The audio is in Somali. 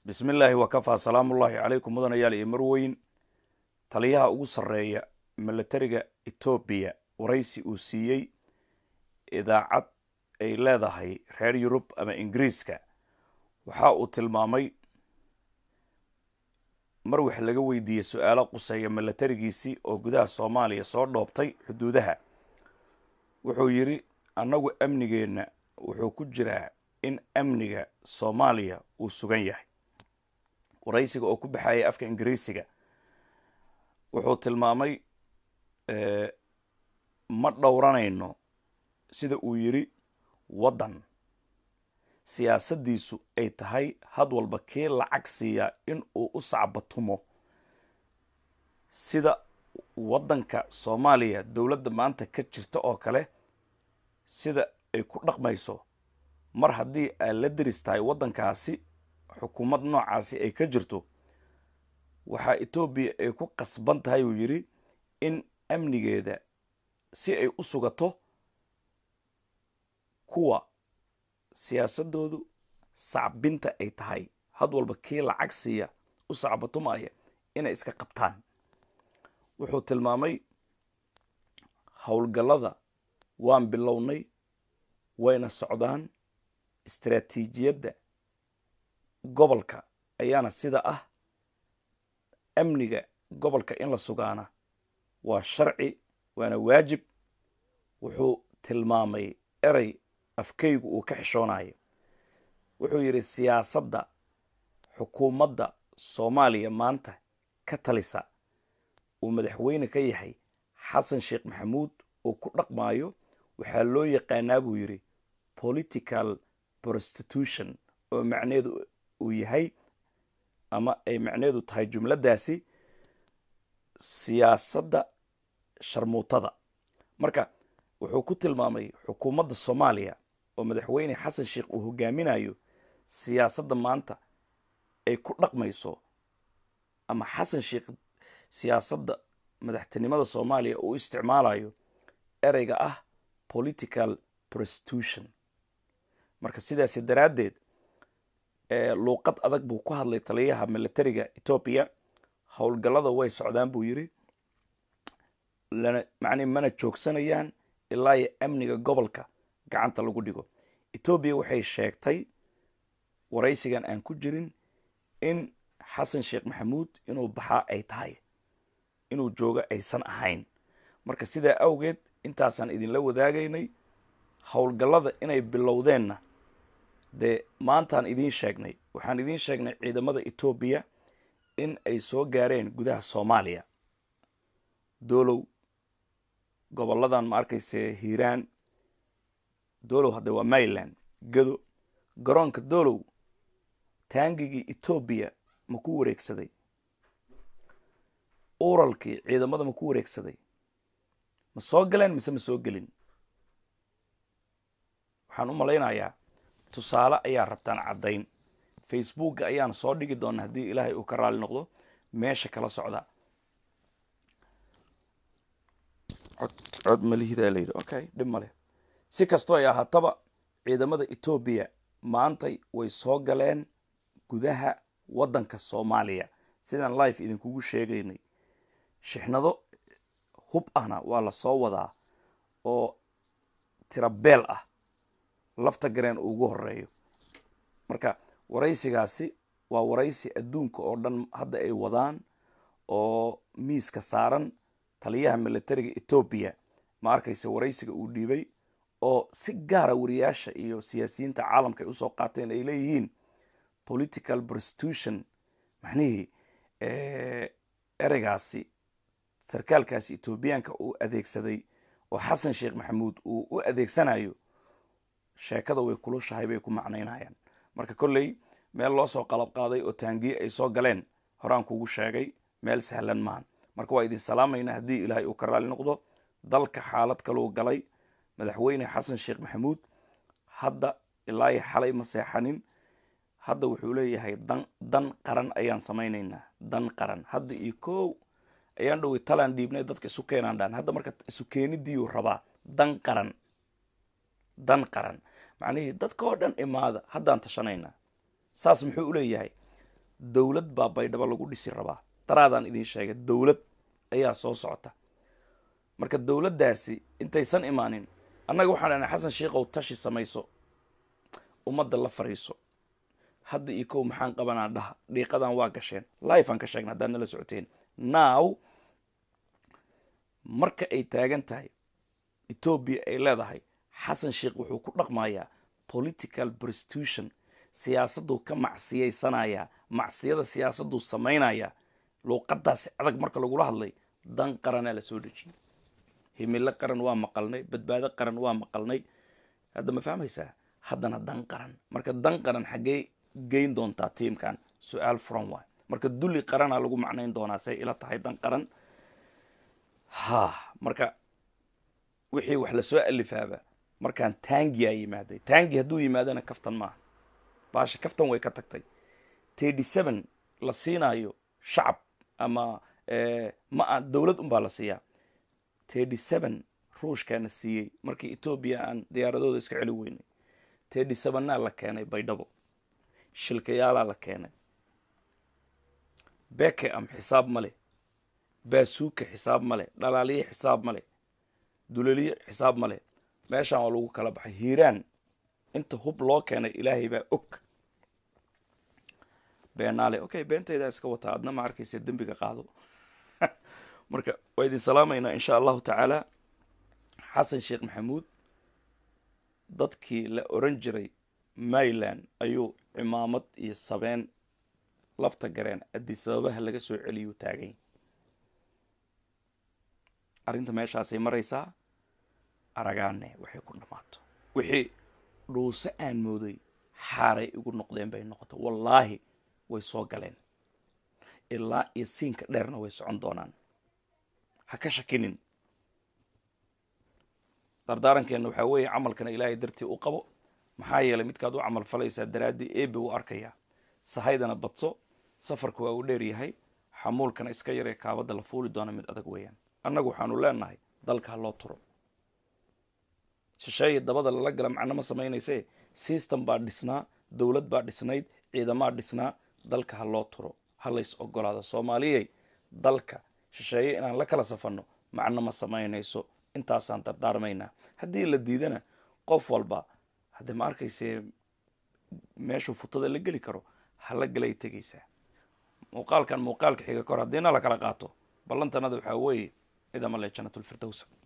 bismi illaahi wakafaa salaamullaahi calaykum mudanayaal iyo marweyn taliyaha ugu sarreeya milatariga etoobiya waraysi uu siiyey idaacad ay leedahay reer yurub ama ingiriiska waxa uu tilmaamay mar wax laga weydiiyey su-aalo quseeya milatarigiisii oo gudaha soomaaliya soo dhoobtay xuduudaha wuxuu yidhi annagu amnigeenna wuxuu ku jiraa in amniga soomaaliya uu sugan yahay waraysiga oo ku baxayay afka ingiriisiga wuxuu tilmaamay ma dhowranayno sida uu yidhi waddan siyaasaddiisu ay tahay had walba kii lacag siiyaa in uu u sacbatumo sida waddanka soomaaliya dowladda maanta ka jirta oo kale sida ay ku dhaqmayso mar haddii aad la deris tahay waddankaasi xukuumad noocaasi ay ka jirto waxaa etoobiya ay ku qasban tahay uu yidhi in amnigeeda si ay u sugato kuwa siyaasaddoodu sacbinta ay tahay had walba kii lacag siiya u sacbatumaya inay iska qabtaan wuxuu tilmaamay howlgallada waan bilownay wayna socdaan istaraatiijiyadda gobolka ayaana sida ah amniga gobolka in la sugaana waa sharci waana waajib wuxuu tilmaamay erey afkaygu uu ka xishoonayo wuxuu yidhi siyaasadda xukuumadda soomaaliya maanta ka talisa uu madaxweyne ka yahay xasan sheekh maxamuud uu ku dhaqmaayo waxaa loo yaqaanaa buu yidhi political prostitution oo macneedu uu yahay ama ay macneedu tahay jumladdaasi siyaasadda sharmuutada marka wuxuu ku tilmaamay xukuumadda soomaaliya oo madaxweyne xasan sheekh uu hogaaminayo siyaasadda maanta ay ku dhaqmayso ama xasan sheekh siyaasadda madaxtinimada soomaaliya uu isticmaalayo ereyga ah political prostitution marka sidaasi daraaddeed luuqad adag buu ku hadlay taliyaha milatariga etoobiya howlgallada way socdaan buu yidhi macnii mana joogsanayaan ilaa iyo amniga gobolka gacanta lagu dhigo etoobiya waxay sheegtay waraysigan aan ku jirin in xasan sheekh maxamuud inuu baxaa ay tahay inuu joogo aysan ahayn marka sidaa awgeed intaasaan idinla wadaagaynay howlgallada inay bilowdeenna dee maantaan idiin sheegnay waxaan idiin sheegnay ciidamada etoobiya in ay soo gaareen gudaha soomaaliya doolow gobolladan ma arkayse hiiraan doolow hadde waa maryland gado garoonka doolow taangigii etoobiya ma ku wareegsaday uralkii ciidamada ma ku wareegsaday ma soo galeen mise ma soo gelin waxaan u malaynayaa tusaale ayaa rabtaan caddayn facebooka ayaan soo dhigi doona haddii ilaahay uu ka raali noqdo meesha kala socda cod malihidaa layidhi okay dhib male si kastoo ay ahaataba ciidamada etoobiya maantay way soo galeen gudaha waddanka soomaaliya sidaan life idinkugu sheegaynay shixnado hub ahna waa la soo wadaa oo tirabeel ah lafta gareen uu ugu horeeyo marka waraysigaasi waa waraysi adduunka oo dhan hadda ay wadaan oo miiska saaran taliyaha milatariga etoobiya ma arkayse waraysiga uu dhiibay oo si gaara wariyaasha iyo siyaasiyiinta caalamka ay usoo qaateen ay leeyihiin political prostitution macnihii ereygaasi sarkaalkaasi etoobiyaanka uu adeegsaday oo xasan sheekh maxamuud uu u adeegsanayo sheekada way kulushahay bay ku macnaynayaan marka kolley meel loo soo qalab qaaday oo taangiye ay soo galeen horaan kugu sheegay meel sahlan maahan marka waa idin salaamayna haddii ilaahay uu ka raali noqdo dalka xaalad kaluu galay madaxweyne xasan sheekh maxamuud hadda ilaahi xalay ma seexanin hadda wuxuu leeyahay dan dan qaran ayaan samaynaynaa dan qaran hadda iyo kow ayaan dhowey talaan dhiibnay dadka isu keenaan dhaan hadda marka isu keenidiiyuu rabaa dan qaran dan qaran macnihii dadka oo dhan imaada haddaan tashanaynaa saas muxuu u leeyahay dowlad baa baydhabo lagu dhisi rabaa daraadaan idin sheegay dowlad ayaa soo socota marka dowladdaasi intaysan imaanin annaga waxaan dhahnay xasan sheikhow tashi samayso ummadda la fariiso hadda iyo kow maxaan qabanaa dhaha dhiiqadan waa gasheen life aan ka sheegna haddaad nala socoteen now marka ay taagan tahay etoobiya ay leedahay xasan sheikh wuxuu ku dhaqmayaa political prostitution siyaasadduu ka macsiyaysanayaa macsiyada siyaasadduu samaynayaa luuqadaasi adag marka lagula hadlay dan qaranaa la soo dejiyey himilo qaran waa maqalnay badbaado qaran waa maqalnay hadda ma fahmaysaa haddana dan qaran marka dan qaran xaggee geyn doontaa tiimkan su-aal furan waay marka dulli qaranaa lagu macnayn doonaa say ila tahay dan qaran ha marka wixii wax lasoo alifaaba markaan tangiyaa yimaaday tangi hadduu yimaadana kaftan maaha baasha kaftan way ka tagtay thirty seven la siinaayo shacab ama ma dowlad unbaa la siiyaa thirty seven ruushkaana siiyey markii etoobiya aan diyaaradooda iska celi weynay thirty sevennaa la keenay baydhabo shilkayaalaa la keenay beke am xisaab ma leh baasuuka xisaab ma leh dhalaaliye xisaab ma leh dulaliye xisaab ma leh meeshaan waa lagu kala baxay hiiraan inta hub loo keenay ilaahay baa og beenaale okay beentaydaa iska wataa adna ma arkaysa dembiga qaado marka waa idin salaamaynaa insha allahu tacaala xasan sheekh maxamuud dadkii la oran jiray mayland ayuu cimaamad iyo sabeen lafta gareen adisababaha laga soo celiyuu taagay arrinta meeshaasay maraysaa aragaane waxay ku dhammaato wixii dhuuse aan mooday xaaray igu noqdeen bay noqoto wallaahi way soo galeen ilaa iyo siinka dheerna way socon doonaan ha ka shakinin dardaarankeena waxaa weeye camalkana ilaahay dartii u qabo maxaa yeelay midkaad u camal falaysaa daraaddii eebe u arkayaa sahaydana badso safarka waa uu dheer yahay xamuulkana iska yaree kaabadda la fuuli doona mid adag weeyaan annagu waxaanu leenahay dalka ha loo turo shisheeye dabada lala gala macno ma samaynaysee system baa dhisnaa dowlad baa dhisnayd ciidamaa dhisnaa dalka ha loo turo ha lays ogolaado soomaaliyey dalka shisheeye inaan la kala safanno macno ma samaynayso intaasaan dardaarmaynaa haddii la diidana qof walba haddee ma arkayse meeshuu futada la geli karo hala galay tegaysaa muuqaalkan muuqaalka xiga kor haddiina la kala qaato ballantanada waxaa weeye idama le janatulfirdowsa